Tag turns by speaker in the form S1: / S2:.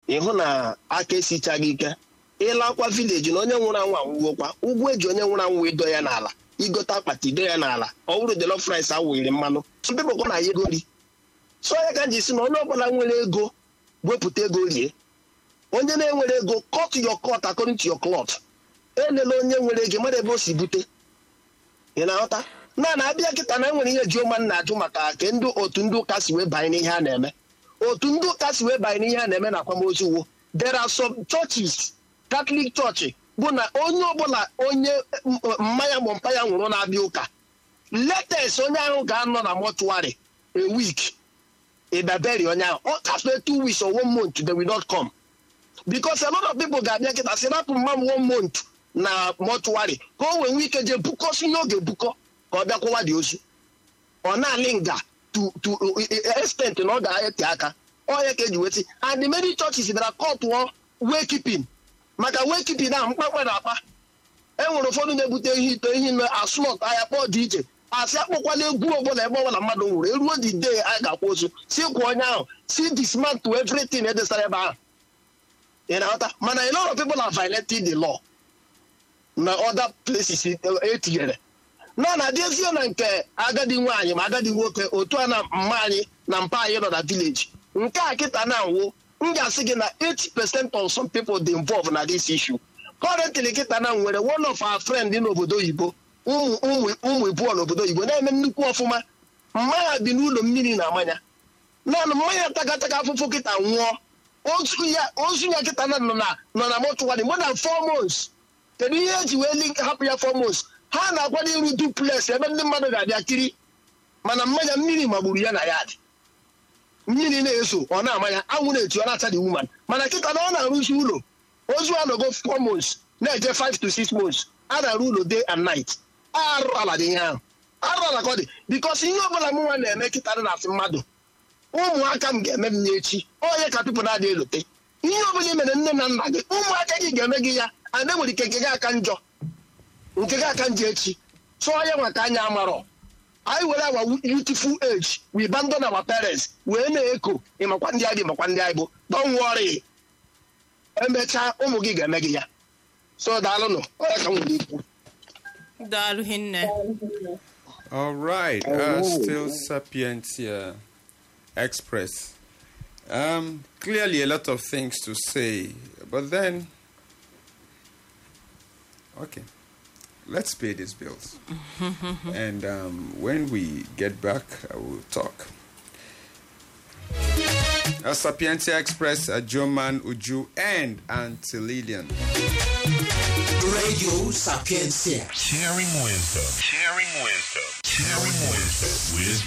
S1: ịhụ na aka esichaghị ike ịlakwa vileji na onye nwụrụ anwụ anwụgokwa ụgwọ eji onye nwụrụ anwụ ido ya n'ala igote akpati ido ya n'ala ọ bụrụ jollof rice awụghịrị mmanụ sọpịpụkọ na ya ego ri so ya ka m ji si na onye ọbụla nwere ego wepụta ego rie onye na-enwere ego cut your cut according to your cloth elela onye nwere ego mara ebe o si bute ị na-aghọta na na-abịa kịta na enwere ihe jioma na-ajụ maka ke ndị otu ndị ụka si wee banye n'ihe a na-eme otu ndị ụka si wee banye n'ihe a na-eme na akwamozu uwo there are some churches catholic church bụ na onye ọbụla onye m- mmanya ma mpa ya nwụrụ na-abịa ụka latest onye ahụ ga-anọ na mọchụarị a week ịbaberi onye ahụ ọ kafee two weeks or one month they will not come because a lot of people ga-abịa kịta si rapụ mma m one month na mọchụarị ka o wee nwee ike jee bukọsi ihe ọ ga-ebukọ ka ọ bịakwụwa dị ozu ọ na-alị nga to to extent na ọ ga-ete aka ọya ka eji weti and many churches bịara kọtụọ waykeeping maka waykeeping ahụ mkpakpa na akpa e nwere ụfọdụ na-ebute ihe ito ihe na asụlọt ahịa kpọọ dị iche asị akpọkwala egwu ọbụla ebe ọbụla mmadụ nwụrụ eruo the day a ga-akwa ozu si kwa onye ahụ si dismantle everything edesara ebe ahụ ị na-aghọta mana a lot of people are violating the law na other places etinyere na na adịezie na nke agadi nwaanyị ma agadi nwoke otu a na mma anyị na mpa anyị nọ na village nke a kịta na nwụ m ga-asị gị na 80 percent of some people dị involved na this issue currently kịta na nwere one of our friend n'obodo oyibo ụmụ ụmụ ụmụ ibụọ n'obodo oyibo na-eme nnukwu ọfụma mmanya bi n'ụlọ mmiri na mmanya naanị mmanya takataka afụfụ kịta nwụọ ozu ya ozu ya kịta na nọ na nọ na mọchụwarị more than four months kedu ihe eji wee link hapụ ya four months ha na-akwado iru duplex ebe ndị mmadụ ga-abịa kiri mana mmanya mmiri magburu ya na ya dị mmiri na-eso ọ na-ama ya anwụ na-eti ọ na-acha the woman mana kịta na ọ na-arụzi ụlọ ozu anọgo four months na-eje five to six months a na-arụ ụlọ day and night arụ ala dị ihe ahụ arụ ala ka ọ dị bikos ihe ọbụla mụnwa na-eme kịta dị na-asị mmadụ ụmụaka m ga-eme m ya echi onye ka pipụl na-adị elote ihe ọbụla i mere nne na nna gị ụmụaka gị ga-eme gị ya ana nwere ike nke gị aka njọ nke gị aka njọ echi tụọ ya maka anya amarọ anyị were awa youthful age we abandon our parents wee na-eko ịmakwa ndị anyị makwa ndị anyị bụ don't worry emechaa ụmụ gị ga-eme gị ya so daalụnụ onye ka m nwere ikwu
S2: daalụ hinne
S3: All right, uh, still Sapientia Express. Um, clearly, a lot of things to say, but then, okay, let's pay these bills. and um, when we get back, I will talk. A Sapientia Express, a Joman Uju, and Auntie Lillian.
S4: Radio Sapiencia.
S5: Sharing wisdom. Sharing wisdom. Sharing wisdom with